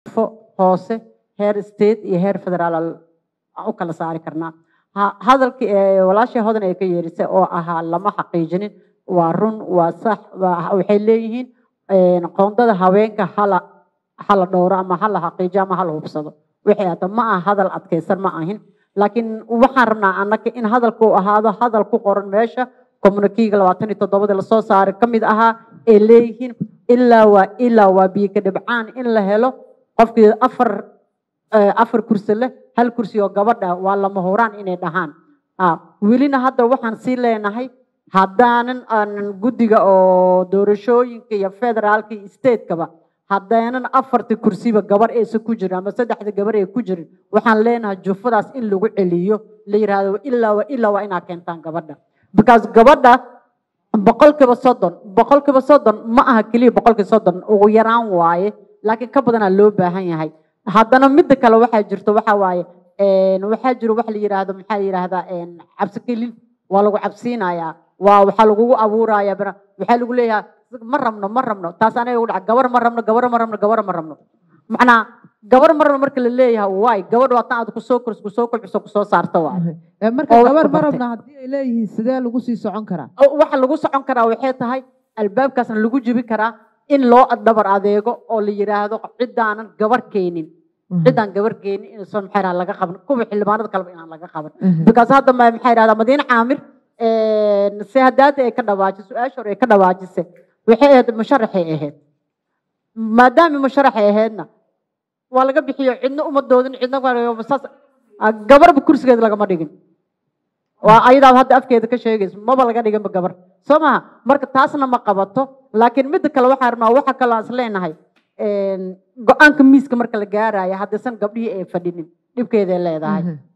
jufo hoose heer state iyo heer federaal aan u kala saari karnaa Ha- hadalkii ee walaashii hodan ay ka yeerisay oo ahaa lama xaqiijinin waa run waa sax waa- waxay leeyihiin een, qoondada haweenka hala hala dhowro ama hala xaqiijo ama hala hubsado wixii hata ma aha hadal adkaysan ma ahin laakiin waxaan rabnaa annaka in hadalku uu ahaado hadal ku qoran meesha communikiga labaatan iyo toddobada lasoo saaray ka mid ahaa ay leeyihiin ilaa waa ilaa waa biyo ka dhibcaan in la helo qofkii afar eh, afar kursi leh hal kursi oo gabadha waa lama huraan inay dhahaan Ah, welina hadda waxaan sii leenahay haddaanan aanan guddiga oo doorashooyinka iyo federaalka iyo statekaba haddaanan afarta kursiba gabar aysan ku jirin ama saddexda gabar ay ku jirin waxaan leenahay jufadaas in lagu celiyo la yidhaahdo ilaa waa ilaa waa inaa keentaan gabadha because gabadha boqolkiiba soddon boqolkiiba soddon ma aha keliya boqolkiiba soddon ugu yaraan waaye laakiin ka badanaa loo baahan yahay haddana midda kale waxaa jirto waxaa waaye een, waxaa jiro wax la yidhaahdo maxaa la yidhaahdaa een, cabsi kelin waa lagu cabsiinayaa waa waxaa lagugu abuurayaa bana waxaa lagu leeyahay ma rabno ma rabno taas anaga ugu dhaca gabar ma rabno gabar ma rabno gabar ma rabno macnaa gabar ma rabno marka la leeyahay waay gabadh waa tan aad kusoo kors kusoo kobciso kusoo saarto waay Ee, marka oo wax gabar ku ma bartay. rabna haddii ay leeyihiin sidee lagu sii socon karaa oo waxa lagu socon karaa waxay tahay albaabkaasna lagu jibi karaa in loo dhabar adeego oo la yidhaahdo ciddaanan gabar keenin ciddaan gabar keenin inuusan maxay dhaha laga qaban kuwa xildhibaanada kaleba inaan laga qaban because hadda ma- maxay dhahdaa madiine caamir se hadaata ay ka dhawaajisay su-aasha hore ay ka dhawaajisay waxay ahayd musharaxay ahayd maadaama musharaxay ahaydna waa laga bixiyo cidna uma doodin cidna waa- saas ah, gabarba kursigeeda lagama dhigin waa ayadaa hadda afkeeda ka sheegayso maba laga dhiganba gabar soo maha marka taasna ma qabato laakiin midda kale waxaan rabnaa waxa kaloo aan is leenahay een, go-aanka miiska marka la gaarayo haddaysan gabdhihii ay fadhinin dhibkeeday leedahay